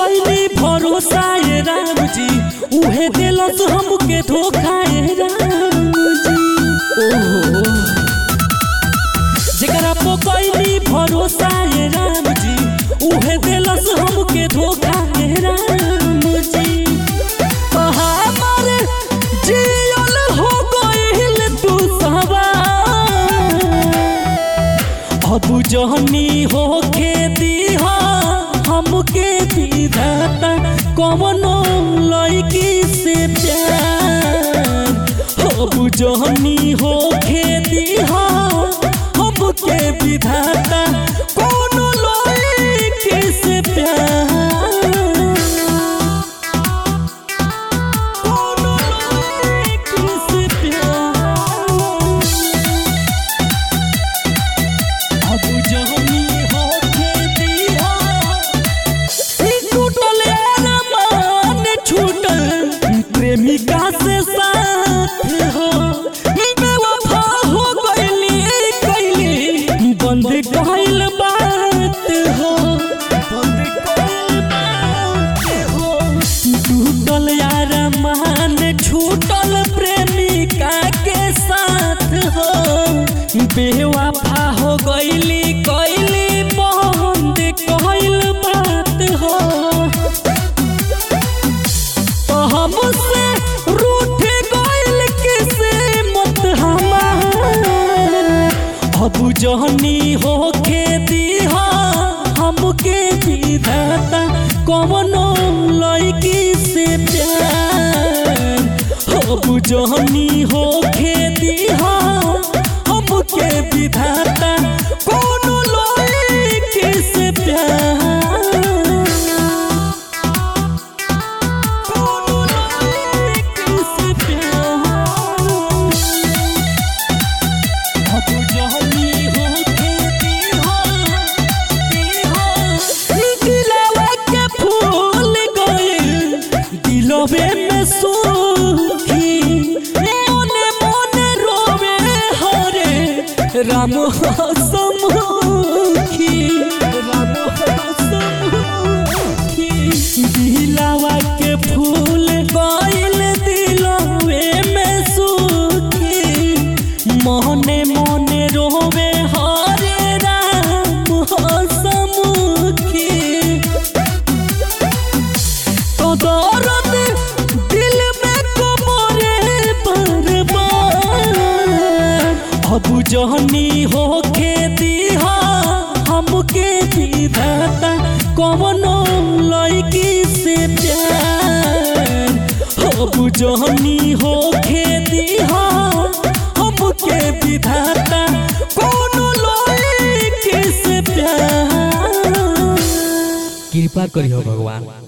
कैली भरोसा ये राम जी उहे दिलस हमके धोखा ये राम जी ओहो जेकरा पो कैली भरोसा ये राम जी उहे दिलस हमके धोखा ये राम जी हमार जियल हो गइल तू सवार अब जहनी हो खेती हमके विधाता कवनो लड़की से प्यार अब जहनी हो खेती हमके विधाता कवनो लड़की से प्यार कवनो लड़की से प्यार अब जहनी हो खेती टूटल अरमान छूटल प्रेमिका से साथ हो बेवफा हो गइली कैली बंद कइल बात हो बंद कइल बात हो टूटल अरमान छूटल प्रेमिका के साथ हो बेवफा हो गइली कैली बंद कइल बात हो तो हमसे रूठ गइल किस्मत हमार अब जहनी हो खेती हमके विधाता कवनो लड़की से प्यार अब जहनी हो खेती हमके विधाता कवनो लड़की से प्यार कवनो लड़की से प्यार अब जहनी हो खेती दिलवा के फूल गइल दिलवे में सुखी मोने मोने रोवे हरे राम हसमुखी राम हसमुखी दिलवा के फूल गइल दिलवे में सुखी मोहने मोने रोवे हरे राम हसमुखी तो दर्द दिल में कमरे बर्बाद अब जहनी हो खेती हमके विधाता कवनो लड़की से प्यार अब जहनी हो खेती हमके विधाता कवनो लड़की से प्यार कृपा करियो भगवान